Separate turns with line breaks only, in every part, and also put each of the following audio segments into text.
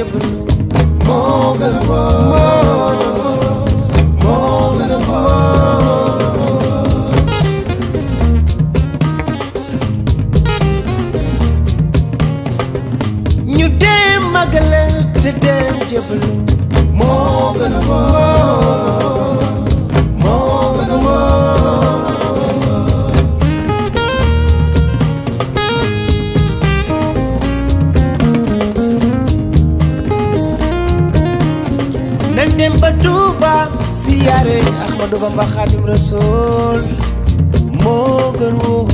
jébbalu moo gën a wóor moo gën a wóor ñu dem màggale te dem jébbalu moo gën a wóor moo gën a wóor nañ dem ba Tuuba siyaare Ahmadu Bamba Xaadim Rasuul moo gën wóor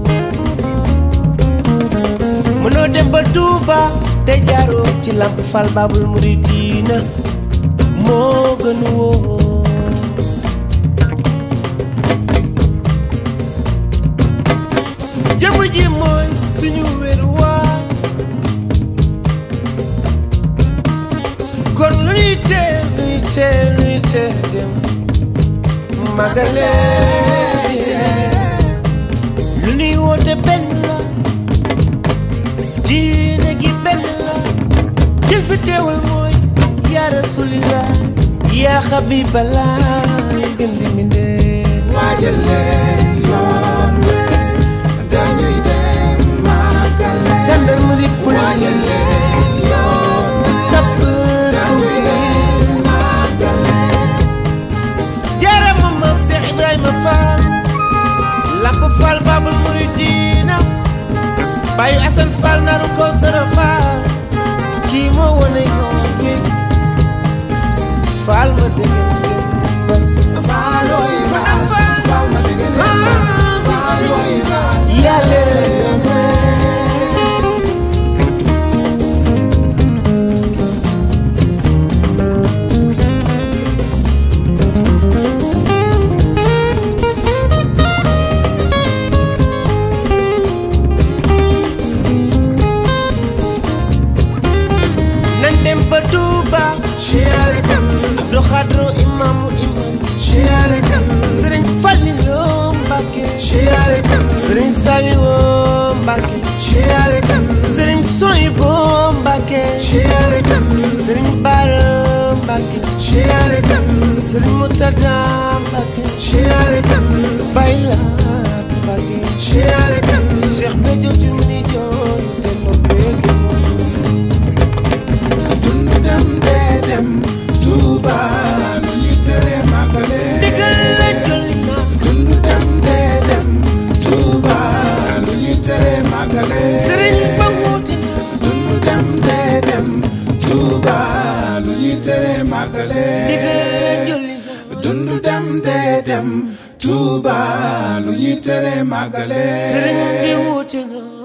mënoo dem ba Tuuba te jaaroo ci Lamp Fall Baabul Muridiina moo gën wóor jëmm ji mooy suñu wéruwaay kon lu ñuy teel lu ñuy teel lu ñuy teel dem magale lu ñuy woote benn la diine gi benn la jël fi teewal mooy yaa rasulillah yaa xabiballah gën di mindee
waajal leen yoon we dañuy dem màggale
gendarmerie
waajal
police
leen yoon we
sapeur
dañuy dem màggale
jaarama maam Cheikh Ibrahima Fall Lamp Fall Babul Muridina Bayu Asan Fall naru ko Sara Fall kii moo wane yoon wi Fall ma dégg dem
faalooy faal faal ma dégg leen faalooy faal
yàlla leen nañ dem ba Touba
siyaare kan
Abdou Khadro imaamu imam
siyaare kan
Sëriñ Fallilo Mbàkke
siyaare kan
Sëriñ Saliwo Mbàkke
siyaare kan
Sëriñ Soyibo Mbàkke
siyaare kan
Sëriñ Bara Mbàkke
siyaare kan
Sëriñ Murtada Mbàkke
siyaare kan
Baylaat Mbàkke
siyaare kan
Cheikh Béthio Thioune ni jooy te noppeeg
dundu dem dee dem Tuuba lu ñuy tere màggale
ndigal la jolli na
dundu dem dee dem Tuuba lu ñuy tere màggale
Sëriñ ba wuute na
dundu dem dee dem Tuuba lu ñuy tere màggale
ndigal la jolli na
dundu dem dee dem Tuuba lu ñuy tere màggale
Sëriñ bi wuute na